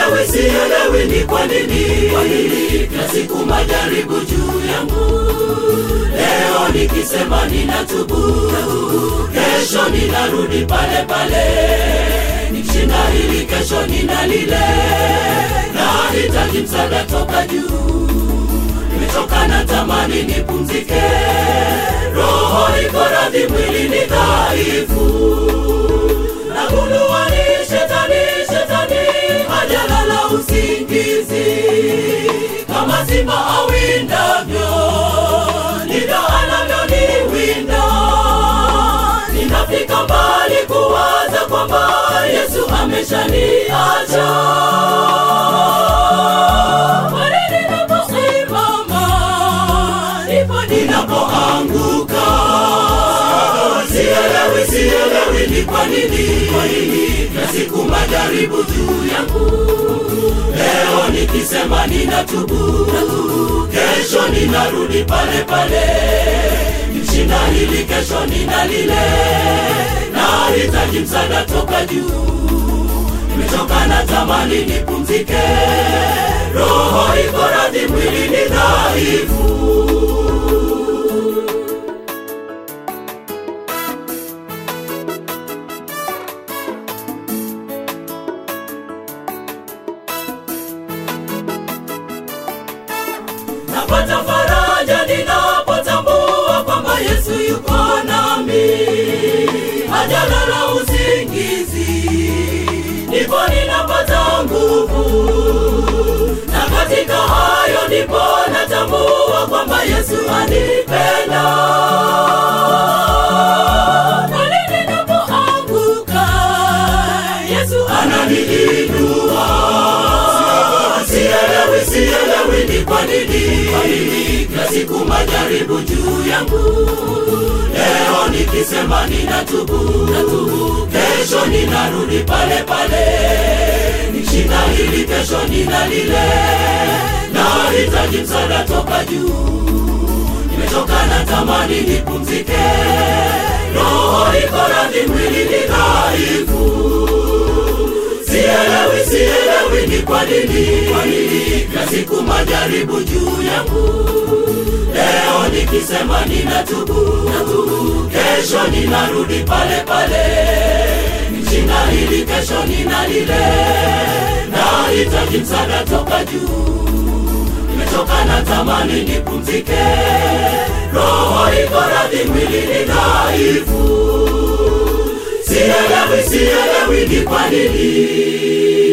sielewi, sielewi ni kwa nini, kwa nini kila siku majaribu juu yangu. Leo nikisema ninatubu, kesho ninarudi pale pale, nikishinda hili, kesho nina lile, nahitaji msaada toka juu. Nimechoka na tamani nipumzike, roho iko radhi, mwili ni dhaifu. Nagundua ni shetani, shetani hajalala usingizi, kama simba awindavyo, ndivyo anavyoniwinda. Ninafika mbali kuwaza kwamba Yesu ameshaniacha. Pale ninaposimama, ndipo ninapoanguka. Sielewi, sielewi ni kwa nini, kwa nini kila siku majaribu juu yangu. Leo nikisema ninatubu, kesho ninarudi pale pale, nikishinda hili, kesho nina lile, nahitaji msaada toka juu. Nimechoka na tamani nipumzike, roho iko radhi, mwili ni dhaifu. napata faraja ninapotambua kwamba Yesu yuko nami, hajalala usingizi, ndipo ninapata nguvu, na katika hayo ndipo natambua kwamba Yesu anipenda. Pale ninapoanguka, Yesu ananiinua sielewi, sielewi ni kwa nini, kwa nini kila siku majaribu juu yangu. Leo nikisema ninatubu, natubu, kesho ninarudi pale pale, nikishinda hili, kesho nina lile, nahitaji msaada toka juu. Nimechoka na tamani nipumzike, roho iko radhi, mwili ni dhaifu. Sielewi, sielewi ni kwa nini, kwa nini kila siku majaribu juu yangu. Leo nikisema ninatubu, natubu, kesho ninarudi pale pale, nikishinda hili, kesho nina lile, nahitaji msaada toka juu. Nimechoka na tamani nipumzike, roho iko radhi, mwili ni dhaifu. Sielewi, sielewi ni kwa nini